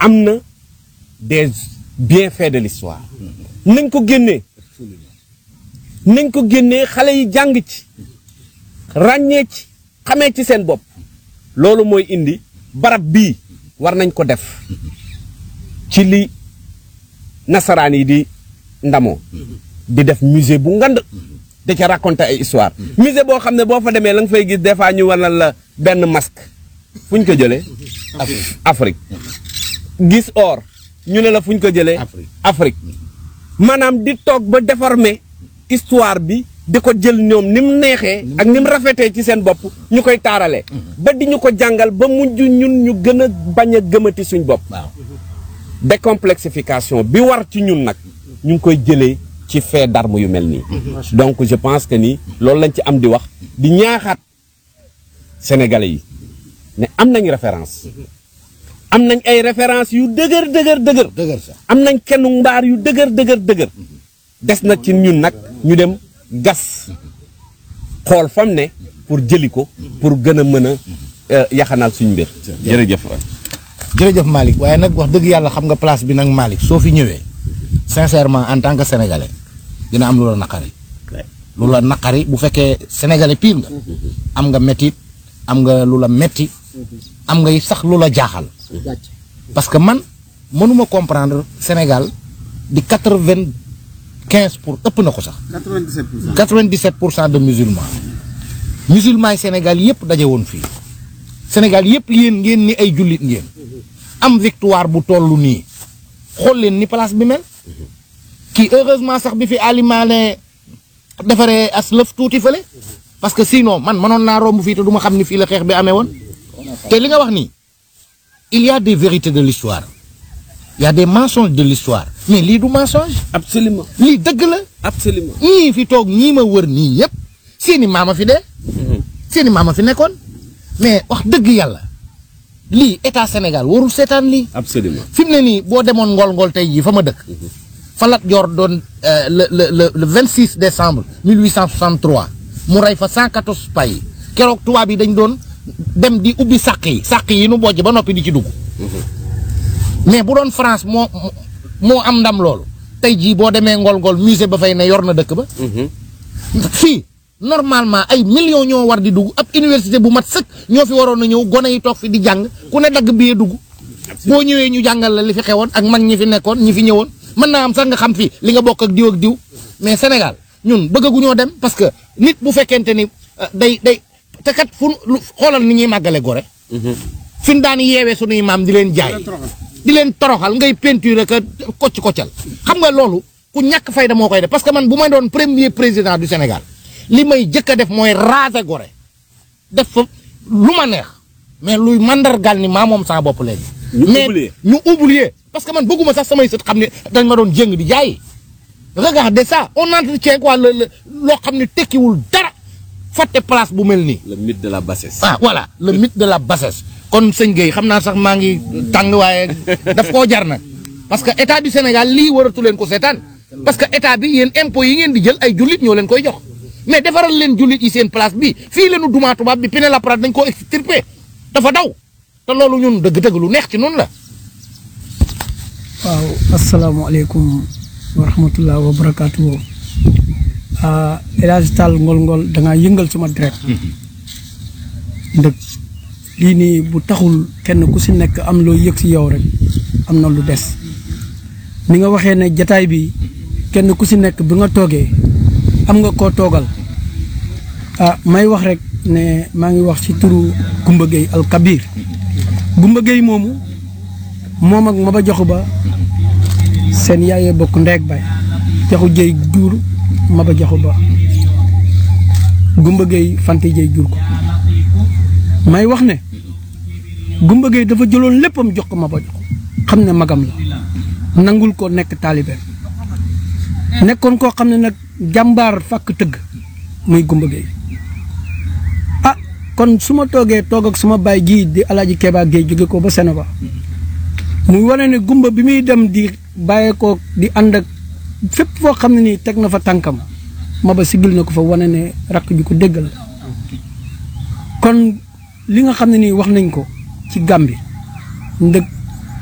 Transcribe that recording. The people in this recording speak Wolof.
am na des bienfaits de l'histoire nañ ko génnee nañ ko génnee xale yi jàng ci ràññee ci xamee ci seen bopp loolu mooy indi barab bii war nañ ko def ci li nasaraan yi di ndamoo di def musée bu ngand da ca raconter ay histoire musée boo xam ne boo fa demee la nga fay gis des fois ñu wanal la benn masque fu ñu ko jëlee Afrique gis or ñu ne la fu ñu ko jëlee Afrique maanaam di toog ba déformer histoire bi di ko jël ñoom ni mu neexee ak ni mu rafetee ci seen bopp ñu koy taaralee ba di ñu ko jàngal ba mujj ñun ñu gën a bañ a gëmati suñ bopp décomplexification bi war ci ñun nag ñu ngi koy jëlee ci fait d'armes yu mel nii donc je pense que ni loolu lañ ci am di wax di ñaaxaat sénégalais yi ne am nañ référence am nañ ay référence yu dëgër dëgër dëgër dëgër sax am nañ kenn mbaar yu dëgër dëgër dëgër des na ci ñun nag ñu dem gas xool fam ne pour jëli ko pour gën a mën a yaxanal suñ mbir jërëjëf jërëjëf Malick waaye nag wax dëgg yàlla xam nga place bi nag Malick soo fi ñëwee sincèrement en tant que sénégalais dina am lu la naqari lu la naqari bu fekkee sénégalais pire nga am nga métit am nga lu la metti am nga sax lu la jaaxal parce que man mënuma comprendre Sénégal di quatre vingt quinze pour ëpp na ko sax 97 pour cent. quatre vingt dix sept pour cent de musulmans musulmans yi Sénégal yëpp daje woon fii Sénégal yëpp yéen ngeen ni ay jullit ngeen am victoire bu tollu nii xool leen ni place bi mel kii heureusement sax bi fi alimaane defaree as lëf tuuti fële parce que sinon man mënoon naa romb fii te du ma xam ni fii la xeex bi amee woon te li nga wax nii il y a des vérités de l'histoire il y a des mensonges de l'histoire mais lii du mensonge absolument lii dëgg la absolument ñii fi toog ñii ma wër nii yëpp seeni maama fi dee seeni maama fi nekkoon mais wax dëgg yàlla lii état Sénégal warul seetaan lii absolument fi mu ne nii boo demoon ngol-ngol tey jii fa ma dëkk fa Lat Joor doon euh, le le le le 26 décembre 1863 mu rey fa 114 pay keroog tubaab yi dañ doon dem di ubbi sàq yi sàq yi nu bojj ba noppi di ci dugg mais bu doon France moo moo am ndam loolu tey jii boo demee ngol-ngol musée ba fay ne yor na dëkk ba fii normalement ay millions ñoo war di dugg ab université bu mat sëkk ñoo fi waroon a ñëw gone yi toog fi di jàng ku ne dagg biyee dugg boo ñëwee ñu jàngal la li fi xewoon ak mag ñi fi nekkoon ñi fi ñëwoon mën naa am sax nga xam fi li nga bokk ak diw ak diw mais Sénégal ñun bëggaguñoo dem parce que nit bu fekkente ni euh, day day te kat fu lu- xoolal ni ñuy màggale gore fi ñu daan yeewee sunuy maam di leen jaay di leen toroxal ngay peinture ka kocc koccal xam nga loolu ku ñàkk fayda moo koy def parce que man bu may doon premier président du Sénégal li may jëkk a def mooy raser gore def fa lu ma neex mais luy mandargal ni maa moom saa bopp léegi. Ñu mais oublier. ñu oublier parce que man bëgguma sax samay sët xam ne dañ ma doon jëng di jaay regardez ça on entretient quoi le le loo xam ne tekkiwul dara fàtte place bu mel nii. le mythe de la bassesse ah voilà le mythe de la bassesse kon sëñ Gueye xam naa sax maa ngi tàng waaye daf koo jar nag parce que état du Sénégal lii waratu leen ko seetaan parce que état bi yéen impôts yi ngeen di jël ay jullit ñoo leen koy jox mais defaral leen jullit yi seen place bi fii leenu dumaa tubaab bi Pinet-Laprade dañ koo extirpé dafa daw te loolu ñun dëgg-dëgg lu neex ci noonu la. waaw asalaamaaleykum wa rahmatullah wa barakaatu. ah El Hadj Tall ngol-ngol da ngaa yëngal sama deret. ndëg lii nii bu taxul kenn ku si nekk am loo yëg si yow rek am na lu des. ni nga waxee ne jataay bi kenn ku si nekk bi nga toogee am nga koo toogal ah may wax rek ne maa ngi wax ci turu Gumba Gueye Al Kabir Gumba Gueye moomu moom ak Maba Jaxu Ba seen yaayee bokk ndeeg bay jaxu jëy jur Maba Jaxu Ba Gumba Gueye Fante jëy jur ko may wax ne Gumba Gueye dafa jëloon léppam jox ko Maba Jaxu xam ne magam la nangul ko nekk taalibeem nekkoon koo xam ne nag jàmbaar fàkk tëgg muy Gumba Gueye ah kon su ma toogee toog ak suma baay ji di Alaaji Keba Gueye jóge ko ba Sénégal muy wane ne gumba bi muy dem di bàyyeekoo di ànd ak fépp foo xam ne nii teg na fa tànkam Maba sigil na ko fa wane ne rakk ju ko déggal la kon li nga xam ne nii wax nañ ko ci Gàmbi ndëg